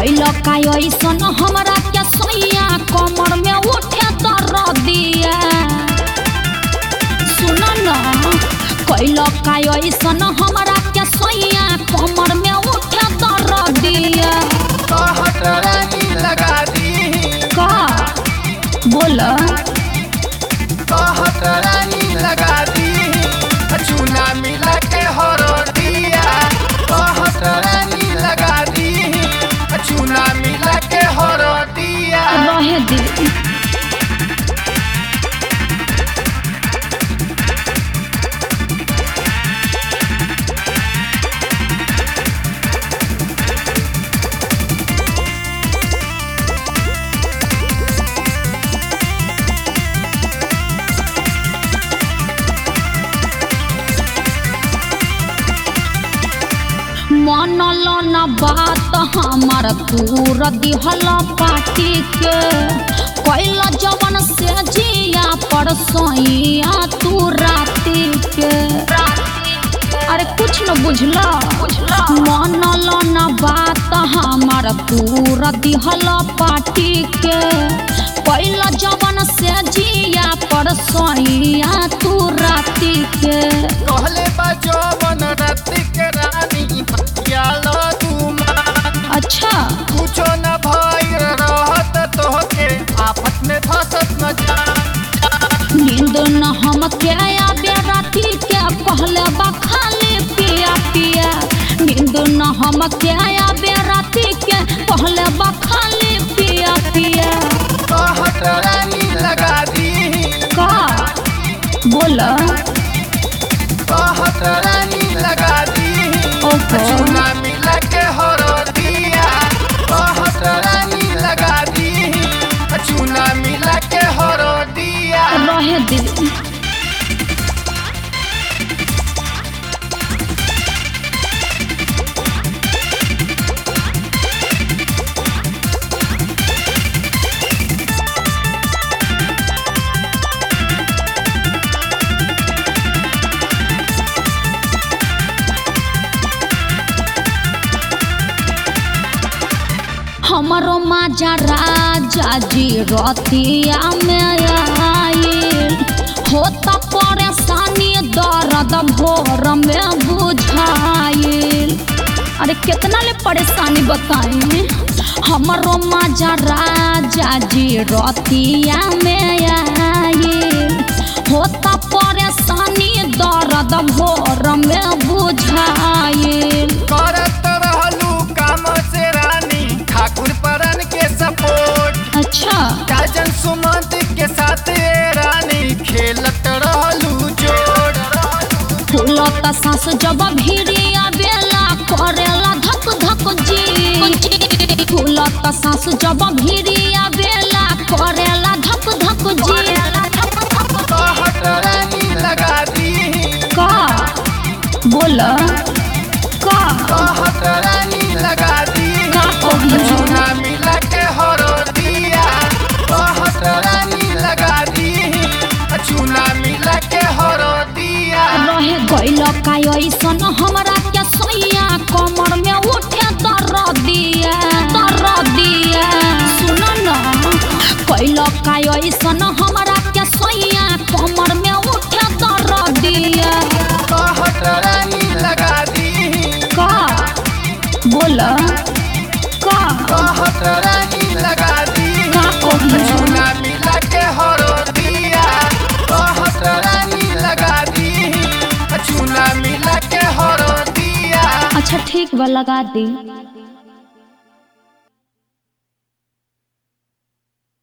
कैल का ऐसन हमरा के सैया कमर में उठे तर दिया सुन न कैल का ऐसन हमरा के सैया कमर में उठे तर दिया कहत रानी लगा दी का बोल कहत रानी लगा दी चूना मिला के हरदिया कहत रानी लगा दी चूना मिला के हरदिया रहे दे मनल न बात हमार तूर दिहल पाटी के कैल जवन से जिया पर सैया तू राती के अरे कुछ न बुझला मनल न बात हमार तूर दिहल पाटी के कैल जवन से जिया पर सैया तू राती के कहले बजो मन राति के रानी यालो तू मान अच्छा कुछो न भई रहत तोहके आफत में फंसत न जा नींद न हम के आबे राती के कहले बा खाली पिया पिया नींद न हम के आबे राती के कहले बा खाली पिया पिया कहत रानी लगा दी का बोल कहत रानी लगा दी ओहो चूना मिला के हरदिया कहत रानी लगा दी चूना मिला के हरदिया रहे दे हमारो माजा राजा जी रतिया में आइल होता परेशानी दर्द भोर में बुझाइल अरे कितना ले परेशानी बताई हमारो माजा राजा जी रतिया में आइल होता परेशानी दर्द भोर में बुझाइल करत रहलू काम से रानी ठाकुर परन के सपोर्ट अच्छा काजन सुमंत के साथ ये रानी खेलत रहलू जोड़ फूलत सास जब भिड़िया बेला करेला धक धक जी फूलत सास जब भिड़िया बेला करेला धक धक जी कहत रानी लगा दी का बोल का कहत रानी लगा दी का कही चूना मिला के हरदिया कहत रानी लगा दी चूना मिला के हरदिया रहे गइल का ऐसन हमरा के सैया कमर में उठे तर दिया तर दिया सुन न कैल का ऐसन हमरा के सैया कमर में उठे तर दिया कहत रानी लगा दी का बोल का कहत रानी लगा दी का कही चूना मिला के हरदिया कहत रानी लगा दी चूना मिला के हरदिया अच्छा ठीक बा लगा दी